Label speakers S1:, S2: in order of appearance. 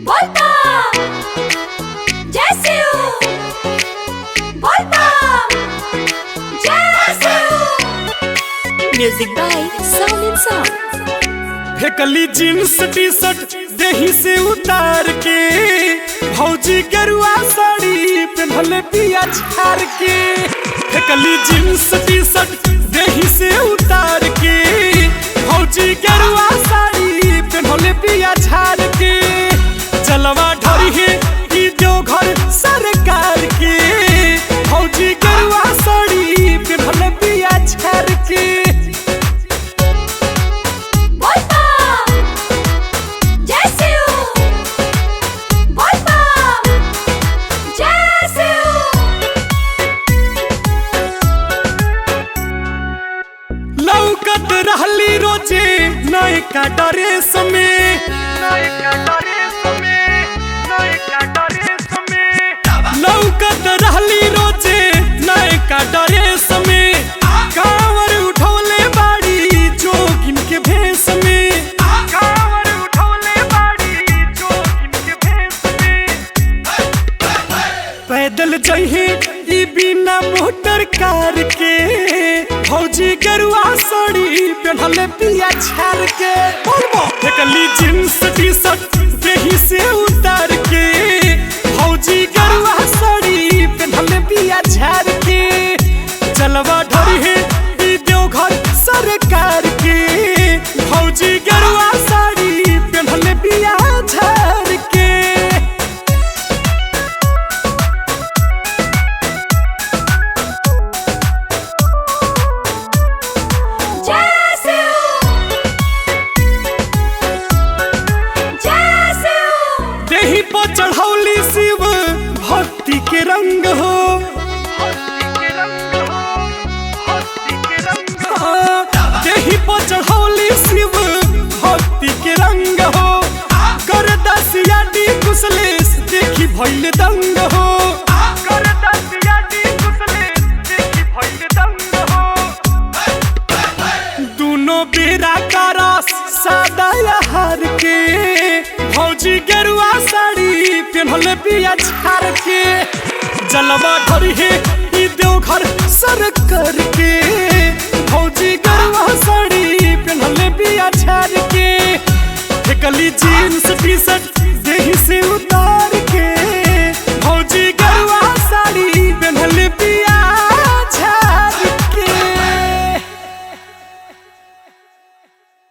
S1: बोलता जैसे हो बोलता जैसे हो music by sound in sound
S2: फेकली जींस टी शर्ट देही से उतार के भौजी गेरुआ साड़ी पहनले पिया झार के फेकली जींस टी शर्ट देही से उतार के भौजी गेरुआ साड़ी पहनले पिया झार के चलवा ढरी है ई देवघर सरकार के भौजी गेरुआ साड़ी पहनले पिया झार के
S1: बोलता जैसे हो बोलता जैसे हो
S2: लौकत रहली रोजे नयका ड्रेस में नयका ड्रेस में नयका ड्रेस में लौकत रहली रोजे नयका ड्रेस में कांवर उठौले बाड़ी जोगिन के भेष में कांवर उठौले बाड़ी जोगिन के भेष में पैदल जहे ई बिना मोटर कार के भौजी गरुआ साड़ी पहनले पिया छार के फेकली जींस टी शर्ट देही से उतार के भौजी गरुआ साड़ी पहनले पिया छार के चलवा ढरी है ई देवघर सरकार के भौजी गरुआ साड़ी पहनले पिया छार के
S1: जैसे हो जैसे हो
S2: देही पर चढ़ौली शिव भक्ति के रंग हो हाँ, देही पर चढ़ौली शिव भक्ति के रंग हो कर दसिया डी कुशलेश देखी भैल दंग हो कर दसिया डी कुशलेश देखी भैल दंग हो दोनों बेरा का रस सादा हार के भौजी गेरुआ साड़ी पहनले पिया छार के जलवा ढरी है ई देवघर सर कर के भौजी गेरुआ साड़ी पहनले पिया छार के फेकली जीन्स टी शर्ट देही से उतार